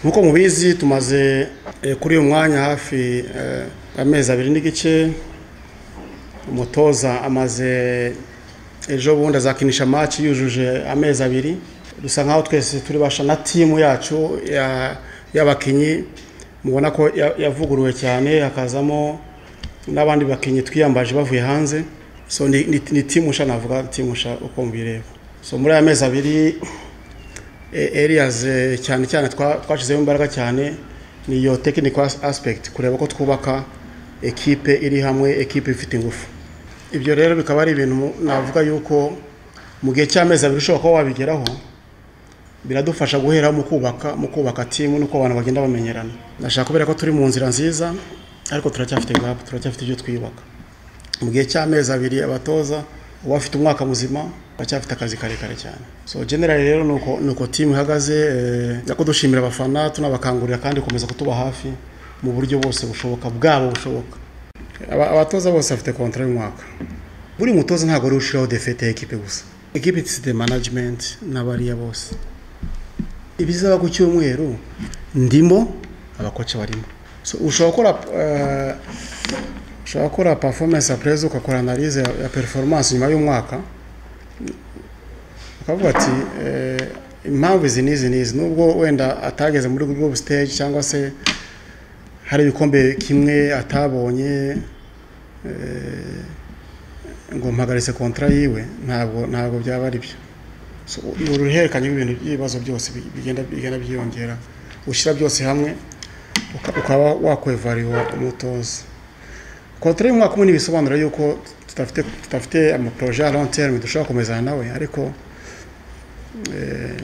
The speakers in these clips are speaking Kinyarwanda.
nk'uko mubizi tumaze eh, kuri uyu mwanya hafi eh, amezi abiri n'igice umutoza amaze ejo bundi azakinisha match yujuje amezi abiri dusa nkaho twese turi basha na timu yacu ya- y'abakinyi mubona ko ya- yavuguruwe cyane hakazamo n'abandi bakinnyi twiyambaje bavuye hanze so ni, ni, ni timu nshya navuga timu nshya uko mbireba so muri aya mezi abiri e- areas eh, cyane cyane twa- twashyizeho imbaraga cyane ni iyo technical as- aspect kureba ko twubaka ekipe iri hamwe ekipe ifite ingufu ibyo rero bikaba ari ibintu mu- navuga yuko mu gihe cy'amezi abiri ushobora kuba wabigeraho biradufasha guhera mu kubaka mu kubaka timu nuko abantu bagenda bamenyerana ndashaka kubera ko turi mu nzira nziza ariko turacyafite gap turacyafite ibyo twiyubaka mu gihe cy'amezi abiri abatoza uba afite umwaka muzima bacyafite akazi karekare cyane so generally rero nuko nuko timu ihagaze eh, ko dushimira abafana tunabakangurira kandi gukomeza kutuba hafi mu buryo bwose bushoboka bwabo bushoboka Aba- abatoza bose bafite kontra y'umwaka buri mutoza ntabwo ari ushiraho defete ya ekipe gusa ekipe it's the management n'abariya bose ibizaba ku cyumweru ndimo abakoci barimo so ushobora gukora eh, ushobora gukora performance appraise ugakora analyse ya, ya performance nyuma y'umwaka ukavuga ati eh, impamvu izi n'izi n'izi nubwo wenda atageze muri group stage cyangwa se hari ibikombe kimwe atabonye eh, ngo mpagaritse kontra yiwe ntabwo ntabwo byaba ari byo So, ni uruhererekanye rw'ibintu by'ibibazo byose bi- bigenda bigenda byiyongera ushyira byose hamwe uka- ukaba wakwevariwa umutoza kontra y'umwaka umwe ntibisobanura yuko tudafite tudafite amaproje ya long term dushobora gukomezana nawe ariko eh,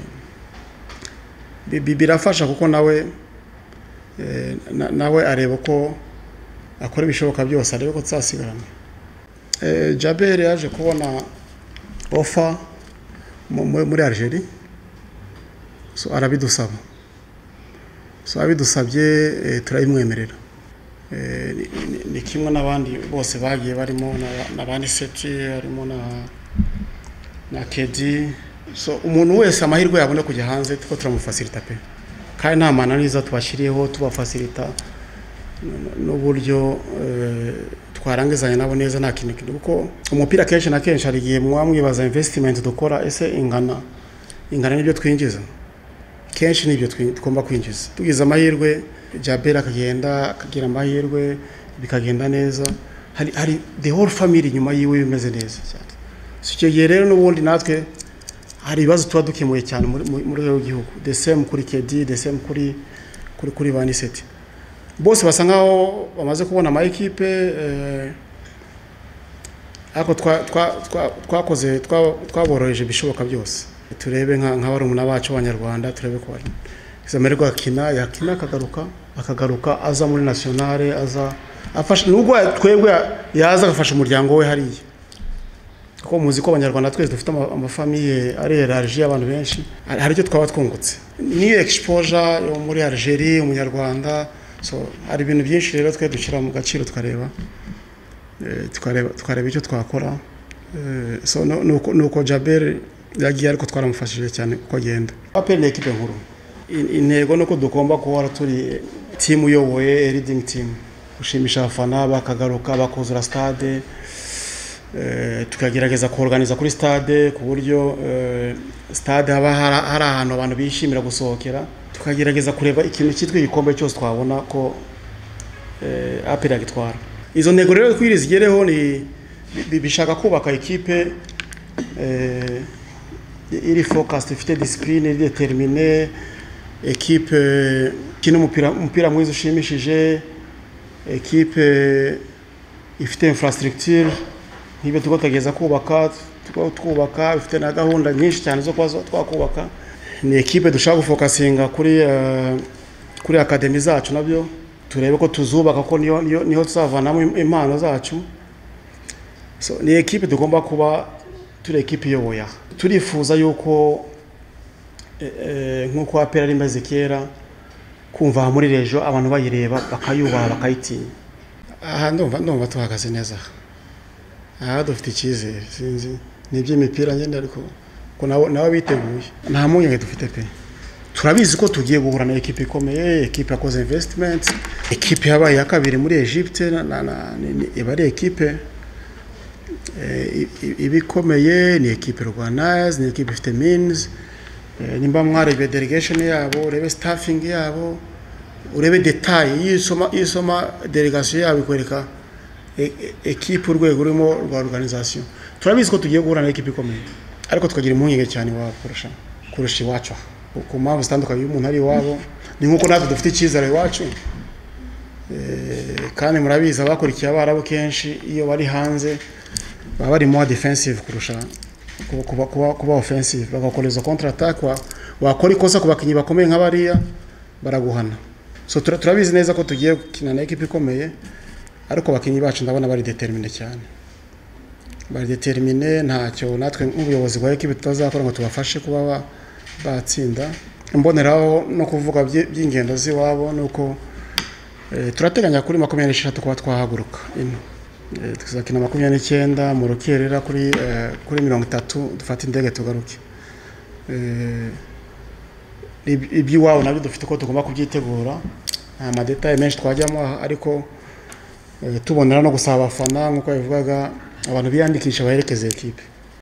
bi- bi- birafasha kuko nawe eh, na- nawe areba ko akora ibishoboka byose arebe ko tuzasigarana Eh, Jaber yaje kubona offer mu- mu- muri Algeria so arabidusaba so abidusabye eh, turabimwemerera Eh, ni- ni- ni kimwe n'abandi bose bagiye barimo n'aba- n'abandi seti harimo na na kedi so umuntu wese amahirwe yabona kujya hanze tuko turamufasirita pe kandi nta mananiza tubashyiriyeho tubafasirita n- n'uburyo eh, twarangizanya nabo neza nta kintu kintu kuko umupira kenshi na kenshi hari igihe muba mwibaza invesitimenti dukora ese ingana ingana n'ibyo twinjiza kenshi n'ibyo twi- tugomba kwinjiza tugize amahirwe jabera akagenda akagira amahirwe bikagenda neza hari hari the whole family inyuma yiwe bimeze neza cyane So, icyo gihe rero n'ubundi natwe hari ibibazo tuba dukemuye cyane muri muri- muri rwego rw'igihugu the same kuri kedi the same kuri kuri kuri vaniseti bose basa nkaho bamaze kubona ama ekipe eh, ariko twa- twa- twa- twakoze twa- twaboroheje ibishoboka byose turebe nka nka barumuna bacu b'abanyarwanda turebe ko bari zamererwa akina yakina akagaruka akagaruka aza muri nationale aza afasha nubwo ya- twebwe ya- yaza agafasha umuryango we hariya kuko muzi ko abanyarwanda twese dufite ama- amafamiye ari erarije abantu benshi hari hari icyo twaba twungutse niyo exposure yo muri Algeria umunyarwanda so hari ibintu byinshi rero twe dushyira mu gaciro tukareba eh, tukareba tukareba icyo twakora Eh, so no- nuko nuko Jaber yagiye ariko twaramufashije cyane kuko agenda apel ni ekipe nkuru In- intego nuko dugomba guhora turi timu iyoboye leading team gushimisha abafana bakagaruka bakuzura stade Eh, tukagerageza kuganiza kuri stade ku buryo eh, stade haba hari- hari ahantu abantu bishimira gusohokera tukagerageza kureba ikintu cyitwa igikombe cyose twabona ko eh, aperi yagitwara izo ntego rero twiri zigereho ni bi- bishaka kubaka ikipe eh, iri focused ifite discipline iri determine ekipe ikina umupira umupira mwiza ushimishije ekipe ifite infrastructure nk'ibyo tuba tugeza kubaka tuba twubaka bifite na gahunda nyinshi cyane zo kuba zo- twakubaka ni ekipe dushaka gufokasinga kuri eh, kuri akademi zacu nabyo turebe ko tuzubaka ko niyo niyo niho tuzavanamo im- impano zacu so ni ekipe tugomba kuba turi ekipe iyoboye aha turifuza yuko eh, eh, nk'uko apera ari imaze kera kumva aha muri rejo abantu bayireba bakayubaha bakayitinya aha ndumva ndumva tuhagaze neza aha aha dufite icyizere sinzi ni iby'imipira nyine ariko ko nawe nawe biteguye nta mpungenge dufite pe turabizi ko tugiye guhura na ekipa ikomeye ekipa yakoze invesitimenti ekipa yabaye iya kabiri muri Egypte na- na- na- ni- ni- iba ari ekipe eh, i- i- iba ikomeye ni ekipe rwanazi ni ekipe ifite minizi nimba mwarebe delegation yabo urebe staffing yabo urebe detaye iyo usoma iyo usoma delegation yabo ikwereka e- e- ekipe urwego rurimo rwa organization turabizi ko tugiye guhura na ekipe ikomeye ariko tukagira impungenge cyane iwabo kurusha kurusha iwacu ku- ku mpamvu zitandukanye iyo umuntu ari iwabo ni nk'uko natwe dufite icyizere iwacu Eh, kandi murabizi abakurikiye abarabu kenshi iyo bari hanze baba bari more defensive kurusha kuba- kuba, kuba, kuba offensive bagakoreza counter attack wa, wakora ikosa ku bakinnyi bakomeye nka bariya baraguhana so tura- turabizi neza ko tugiye gukina na ekipa ikomeye ariko abakinnyi bacu ndabona bari determine cyane bari determine ntacyo natwe nk'ubuyobozi bwa ekipa tutazakora ngo tubafashe kuba ba- batsinda imboneraho no kuvuga byi- by'ingendo z'iwabo ni uko eh, turateganya kuri makumyabiri n'esheshatu kuba twahaguruka ino Eh, tuzakina makumyabiri n'icyenda mu rukerera kuri eh, kuri mirongo itatu dufate indege tugaruke Eh, ib- iby'iwabo nabyo dufite uko tugomba kubyitegura nta madetaye menshi twajyamo aha, ariko eh, tubonera no gusaba abafana nk'uko yabivugaga abantu biyandikisha baherekeza ekipe